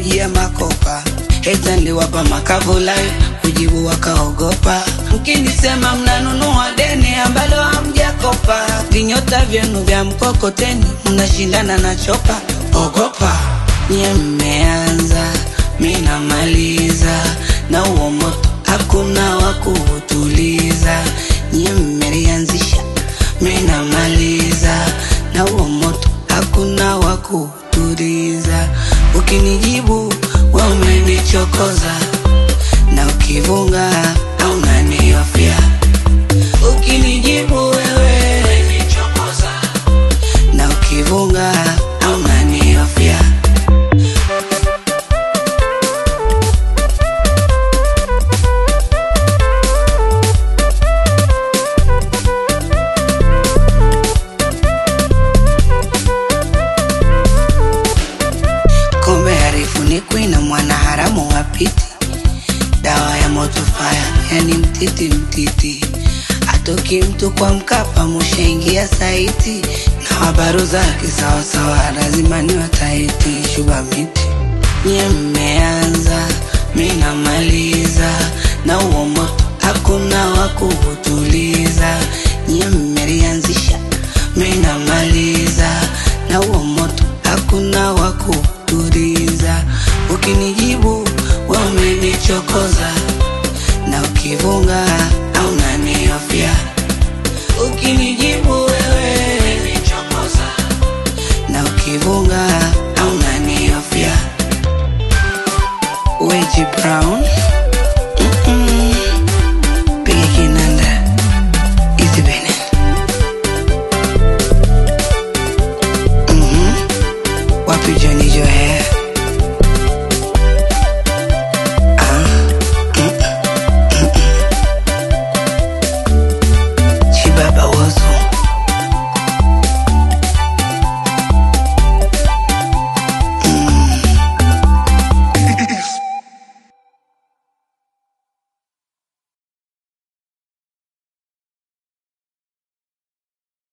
wakanijia makopa heta niliwapa makavulai kujibu wakaogopa mkinisema mnanunua deni ambalo hamjakopa vinyota vyenu vya mkokoteni mnashindana na chopa ogopa nye mmeanza minamaliza na uo moto hakuna wa kuutuliza nye mmelianzisha minamaliza na uo moto hakuna wa kuutuliza ukinijibu we umenichokoza na ukivunga au naniofia ukinijibu wewe umenichokoza na ukivunga au naniofia kombe harifunikwi na mwanaharamu wapiti dawa ya moto faya yani mtiti mtiti atoki mtu kwa mkapa mushaingia saiti na habaru zake sawasawa lazima ni wataiti shuba miti nye mmeanza minamaliza na uo moto hakuna wa kuutuliza nye mmelianzisha minamaliza na uo moto hakuna wa kuutuliza ukinijibu we umenichokoza na ukivunga au naniofia ukinijibu wewe umenichokoza na ukivunga au naniofia Weji Brown